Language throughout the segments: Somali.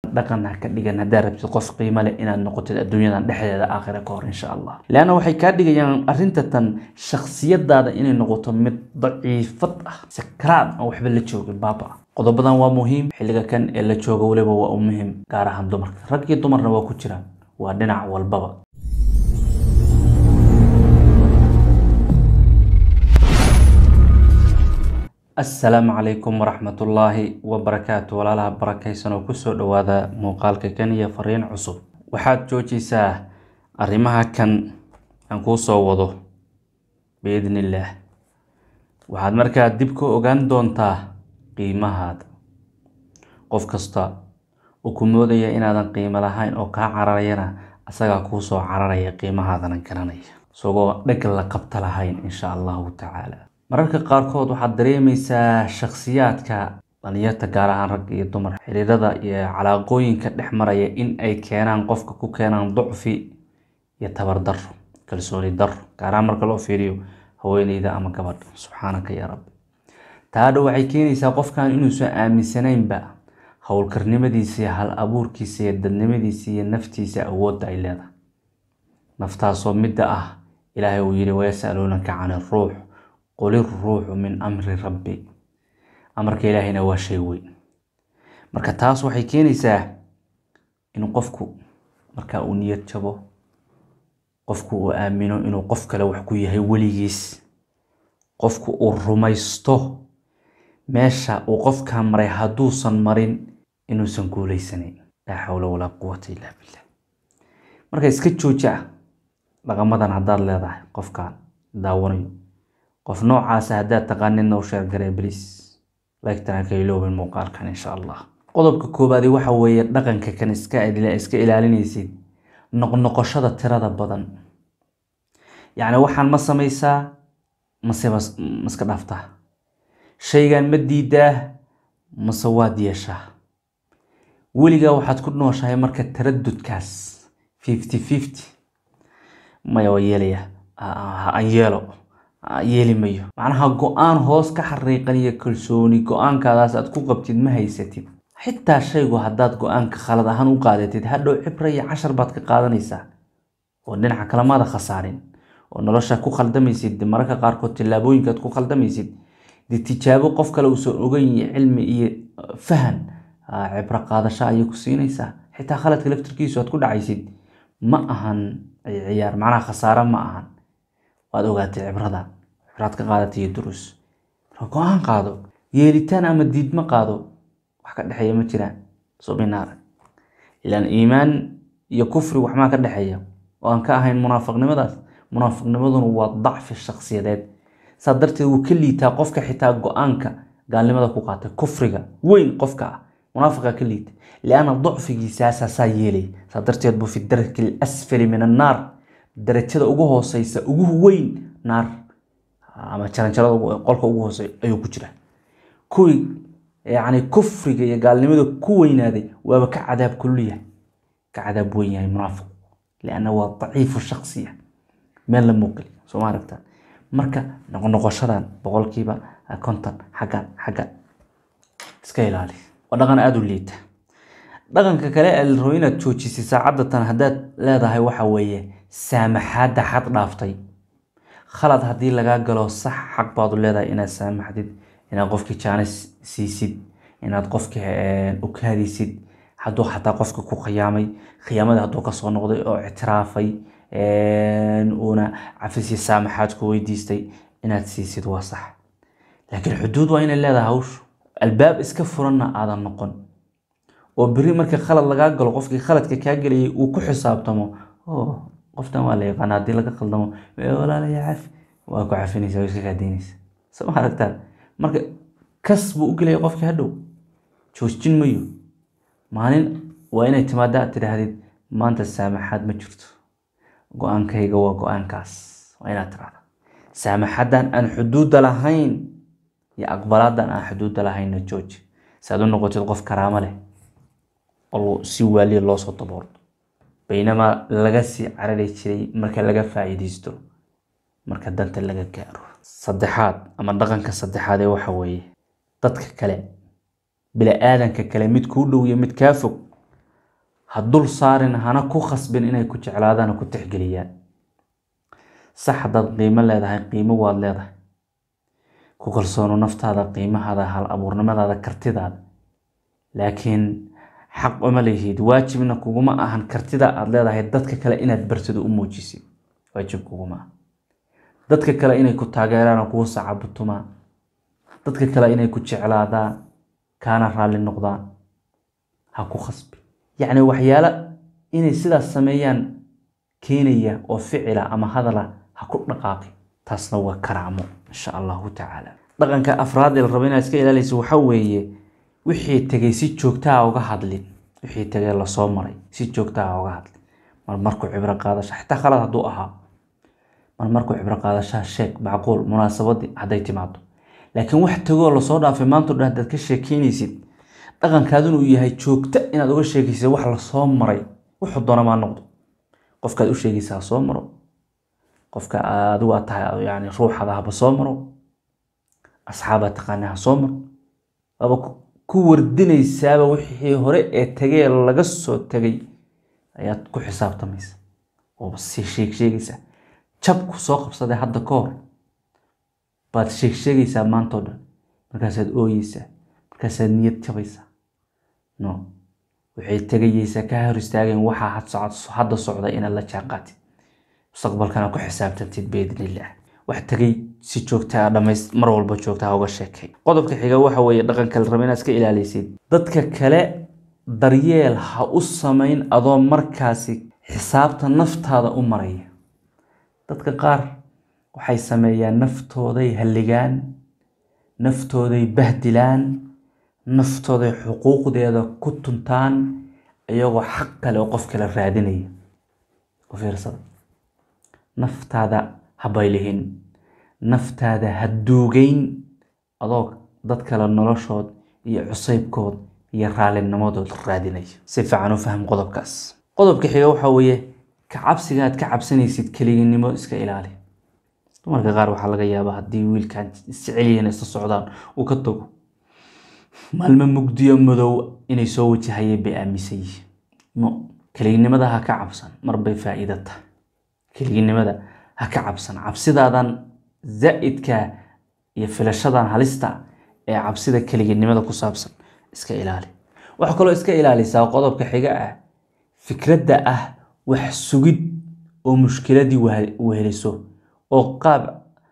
dhaqan ha ka dhigan haddaa rabtid qof qiimo leh inaad noqotid adduunyadan dhexdeeda aakhira ka hor insha allah leanna waxay kaa dhigayaan arrinta tan shakhsiyadaada inay noqoto mid daciifad ah sakraad aan waxba la joogin baaba ah qodobadan waa muhiim xilliga kan ee la jooga weliba waa u muhiim gaar ahaan dumarka rag iyo dumarna waa ku jiraan waa dhinac walbaba asalaamu calaykum waraxmatullaahi wabarakaatu walaalaha barakaysan oo kusoo dhawaada muuqaalka kan iyo fariin cusub waxaad joojiysaa arrimaha kan aan kuu soo wado biidn illaah waxaad markaa dib ka ogaan doontaa qiimahaada qof kasta uu ku moodaya inaadan qiimo lahayn oo kaa cararayana asagaa kuu soo cararaya qiimahaadana garanaya isagoo dheg la qabta lahayn insha allahu tacaala mararka qaarkood waxaad dareemaysaa shakhsiyaadka dhalinyarta gaar ahaan rag iyo dumar xiriirada iyo calaaqooyinka dhex maraya in ay keenaan qofka ku keenaan ducfi iyo tabar daro kalsooni daro gaar ahaan marka loo fiiriyo haweeneyda ama gabadha subxaanaka yaa rabbi taadha waxay keenaysaa qofkan inuusan aaminsanaynba howlkarnimadiisa iyo hal abuurkiisa iyo dadnimadiisa iyo naftiisa awoodda ay leedahay naftaasoo midda ah ilaahay uu yihi wayasaluunaka can iruux qul iruuxu min amri rabbi amarka ilaahayna waa shay weyn marka taas waxay keenaysaa in qofku marka uu niyad jabo qofku uu aamino inuu qof kale wax ku yahay weligiis qofku uu rumaysto meesha uu qofkaa maray hadduusan marin inuusan guuleysanayn laa xawla walaa quwata illaa billah marka iska jooja dhaqamadan haddaad leedahay qofkaan daawanayo qof noocaasa haddaad taqaanidna u sheergaree bliis lagtana ka iloobin muuqaalkan insha allah qodobka koobaadi waxa weeye dhaqanka kan iska iska ilaalinaysid noqnoqoshada tirada badan yacni waxaan ma samaysaa mase maska dhaaftaa shaygan ma diidaa mase waad yeeshaa weligaa waxaad ku nooshahay marka taradudkaas fifty fifty maya waa yeelaya aan yeelo yeeli mayo macnaha go-aan hoos ka xariiqan iyo kalsooni go-aankaadaas aad ku qabtid ma haysatid xitaa shaygu haddaad go-aanka khalad ahaan u qaadatid hadhow cibra iyo cashar baad ka qaadanaysaa oo dhinaca kalemaada khasaarin oo nolosha ku khaldamaysid mararka qaarkood tillaabooyinkaad ku khaldamaysid dee tijaabo qof kale uusan ogeyn iyo cilmi iyo fahan cibro qaadasho ayay ku siinaysaa xitaa khaladka laftirkiisu aad ku dhacaysid ma ahan ciyaar macnaha khasaare ma ahan waad ogaatay cibrada cibraad ka qaadatay iyo duruus marka go-aan qaado yeelitaan ama diidma qaado wax ka dhexeeya ma jiraan subinaara ilaan iimaan iyo kufri waxmaa ka dhexeeya oo aan ka ahayn munaafiqnimadaas munaafiqnimaduna waa dacfi shakhsiyadeed saa darteed wuu ka liitaa qofka xitaa go-aanka gaalnimada ku qaatay kufriga weyn qofka ah munaafiqa ka liita lianna dacfigiisaasaa saa yeelay saa darteed buu fi darki alasfali min annaar darajada ugu hooseysa ugu weyn naar ama jaranjarada qolka ugu hooseeya ayuu ku jira kuwii yacni kufriga iyo gaalnimada ku weynaaday waaba ka cadaab kululyahay ka cadaab weyn yahay munaafiq lianna waa daciifu shaksiya meel la muuqali soo ma aragtaa marka noqnoqoshadan boqolkiiba konton xaggan xaggan iska ilaali waa dhaqan aada u liita dhaqanka kale ee la rabo inaad joojisay saacadda tan haddaad leedahay waxa weeye saamaxaadda xad dhaaftay khalad haddii lagaa galo sax xaq baad u leedahay inaad saamaxdid inaad qofkii jaanis siisid inaad qofkii ukaadisid hadduu xataa qofka ku khiyaamay khiyaamadii hadduu kasoo noqday oo ictiraafay uuna cafisii saamaxaad ku weydiistay inaad siisid waa sax laakiin xuduud waa inay leedahay hawshu albaab iska furanna aadan noqon oo beri marka khalad lagaa galo qofkii khaladka kaa gelayay uu ku xisaabtamo qoftan waa la yaqaana haddii laga khaldamo walaalaya cafi waa ku cafinaysa waa iska kaadaynaysa soo ma aragtaa marka kas buu u gelaya qofkii hadhow joojin mayo maalin waa inay timaada aad tidhaahdid maanta saamaxaad ma jirto go-aankayga waa go-aankaas waa inaad tirahda saamaxaddan aan xuduudda lahayn iyo aqbalaadan aan xuduudda lahaynna jooji si aad u noqotid qof karaamo leh oo si waaliya loo soo daboolo baynamaa laga sii carari jiray marka laga faa'iidaysto marka danta laga gaaro saddexaad ama dhaqanka saddexaad ee waxa weeye dadka kale bini-aadanka kale mid kuu dhow iyo mid kaa fog ha dul saarin hana ku khasbin inay ku jeclaadaan ku tixgeliyaan sax haddaad qiimo leedahay qiimo waad leedahay ku kalsoono naftaada qiimahaada hal abuurnimadaada kartidaada laakiin xaq uma lihid waajibna kuguma ahan kartida aada leedahay dadka kale inaad bartado u muujisid waajib kuguma aha dadka kale inay ku taageeraan oo kugu sacabutumaan dadka kale inay ku jeclaadaan kaana raalli noqdaan ha ku khasbi yacni waxyaalo inay sidaas sameeyaan keenaya oo ficila ama hadala ha ku dhaqaaqi taasna waa karaamo insha allahu tacaala dhaqanka afraad ee la rabo inaad iska ilaaliysa waxaa weeye wixii tegay si joogtaa uga hadlin wixii tegay lasoo maray si joogtaa uga hadlin mar markuu cibro qaadasha xitaa khalad hadduu ahaa mar markuu cibro qaadashaa sheeg macquul munaasabadii hadday timaado laakiin wax tegoo lasoo dhaafay maanta o dhan hadaad ka sheekeynaysid dhaqankaaduna uu yahay joogta inaad uga sheegaysid wax lasoo maray wuxuu doona maa noqdo qofkaad u sheegaysa ha soo maro qofka adigu aad tahay yani ruuxada haba soo maro asxaabaad taqaana ha soo maro waaba ku wardinaysaaba wixii hore ee tegee laga soo tegay ayaad ku xisaabtamaysa ooba si sheeg sheegaysaa jabku soo qabsaday hadda ka hor baad sheeg sheegaysaa maanta o dhan markaasaad ooyeysaa markaasaad niyad jabaysaa no waxay tegayeysaa ka hor istaageen waxaa hadda socda inaad la jaanqaatid mustaqbalkana ku xisaabtantid biidnillah wax tegay si joogtaa dhamays mar walba joogtaa uga sheekay qodobka xiga waxa weeye dhaqanka la raba inaad iska ilaaliysid dadka kale daryeel ha u samayn adoo markaasi xisaabta naftaada u maraya dadka qaar waxay sameeyaan naftooday halligaan naftooday bahdilaan naftooday xuquuqdeeda ku tuntaan iyagoo xaq kale oo qof kale raadinaya u fiirsada naftaada ha baylihin naftaada ha duugeyn adoo dad kale noloshood iyo cusaybkood iyo raalinimadood raadinaya si fiican u faham qodobkaas qodobka xiga waxaa weeye ka cabsiga aad ka cabsanaysid keliginimo iska ilaali dumarka qaar waxaa laga yaabaa haddii wiilkan isjecelyihiin isla socdaan uu ka tago maalmo mugdiyo madow inay soo wajahayeen bay aaminsan yihiin no keliginimada ha ka cabsan marbay faa'iida tahay keliginimada ha ka cabsan cabsidaadan zaa'idka iyo filashadan halista ee cabsida keliginimada ku saabsan iska ilaali waxaa kaloo iska ilaalisaa qodobka xiga ah fikradda ah wax sugid oo mushkiladii weheliso oo qaab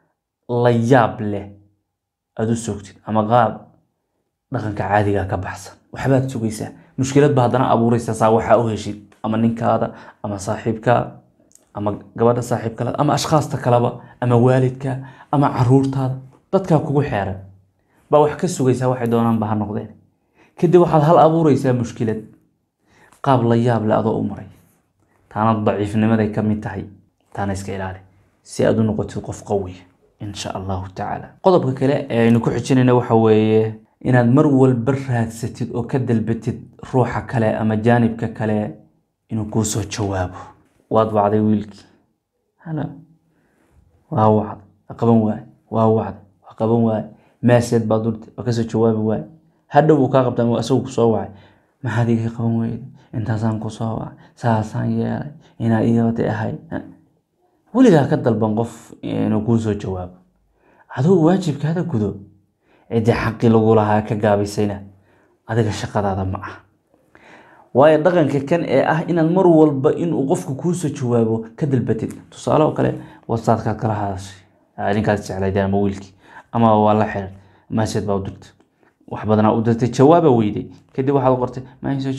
la yaab leh aada u sogtid ama qaab dhaqanka caadiga ka baxsan waxbaad sugaysaa mushkilad ba haddana abuuraysaa saa waxaa u heshid ama ninkaada ama saaxiibkaa ama gabadha saaxiibkala ama ashkhaasta kaleba ama waalidka ama caruurtaada dadkaa kugu xeeran baa wax ka sugaysaa waxay doonaanba ha noqdeen kadib waxaad hal abuuraysaa mushkilad qaab la yaab leh adoo u maray taana daciifnimaday ka mid tahay taana iska ilaali si aad u noqotid qof qawiya insha allahu tacaala qodobka kale ee aynu ku xijinayna waxa weeye inaad mar walba raadsatid oo ka dalbatid ruuxa kale ama jaanibka kale inuu kuu soo jawaabo waad wacday wiilkii halo waa wacday waa qaban waaye waa wacday waa qaban waaye maaseed baad durtay waa kasoo jawaabi waaye hadhow uu kaa qabta ama isagu kusoo wacay maxaad iga qaban weyday intaasaan kusoo wacay saasaan yeelay inaad iyootay ahay weligaa ka dalban qof inuu kuu soo jawaabo adigu waajibkaada gudo ciddii xaqii lagu lahaa ka gaabaysayna adiga shaqadaada ma ah waayo dhaqanka kan ee ah inaad mar walba inuu qofku kuusoo jawaabo ka dalbatid tusaale oo kale wasaadkaad kala hadashay ninkaas jeclayd ama wiilkii ama waa la xiran maaseed baa u dirtay wax badanaa u dirtay jawaaba weyday kadib waxaad qortay maisoo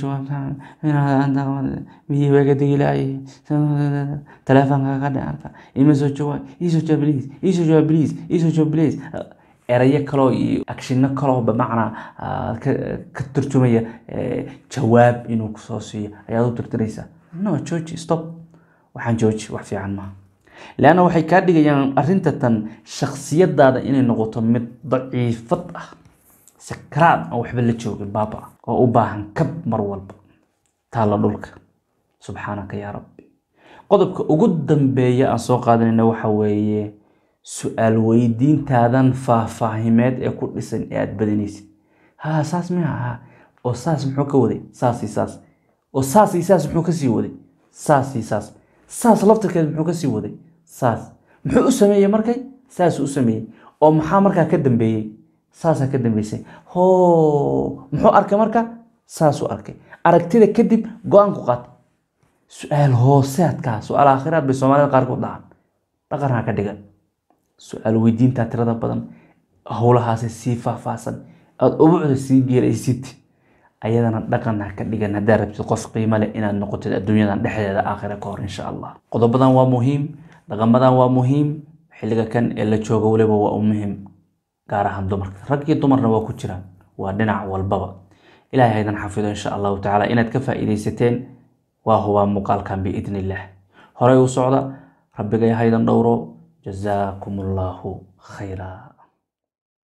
jawaabtamiyi baa ka degilaaye teleefonka ka dhicarka ima soo jawaab iisoo jawaab bliis iisoo jawaab bliis iisoo jawaab bliis erayo kaloo iyo akshino kaloo bamacnaa ka turjumaya jawaab inuu kusoo siiyo ayaad u tirtiraysaa no jooji stop waxaan jooji wax fiican maaha leanna waxay kaa dhigayaan arrinta tan shaksiyadaada inay noqoto mid daciifad ah sakaraad aan waxba la joogin baaba ah oo u baahan kab mar walba taalla dhulka subxaanaka yaa rabbi qodobka ugu dambeeya aan soo qaadanayna waxa weeye su-aal weydiintaadan faahfaahimeed ee ku dhisan ee aada badanaysid ha saas miya ha oo saas muxuu ka waday saas iyo saas oo saas iyo saas muxuu kasii waday saas iyo saas saas laftirkeed muxuu kasii waday saas muxuu u sameeyey markay saasuu u sameeyey oo maxaa markaa ka dambeeyey saasaa ka dambeysay ho muxuu arkay marka saasuu arkay aragtida kadib go-aan ku qaata su-aal hooseadkaa su-aal aakhiraad bay soomaalida qaarkood dhacan dhaqanha ka dhigan su-aal weydiintaa tirada badan howlahaasi sii faahfaahsan aada ubucda sii geeraysid ayadana dhaqan ha ka dhigan haddaa rabtid qof qiimo leh inaad noqotid adduunyadan dhexdeeda aakhira ka hor insha allah qodobadan waa muhiim dhaqamadan waa muhiim xilliga kan ee la joogo weliba waa u muhiim gaar ahaan dumarka rag iyo dumarna waa ku jiraan waa dhinac walbaba ilahay haydan xafido insha allahu tacaala inaad ka faa'iidaysateen waa hubaa muuqaalkan biidn illaah horey u socda rabbigay haydan dhowro jazaakum allahu khayra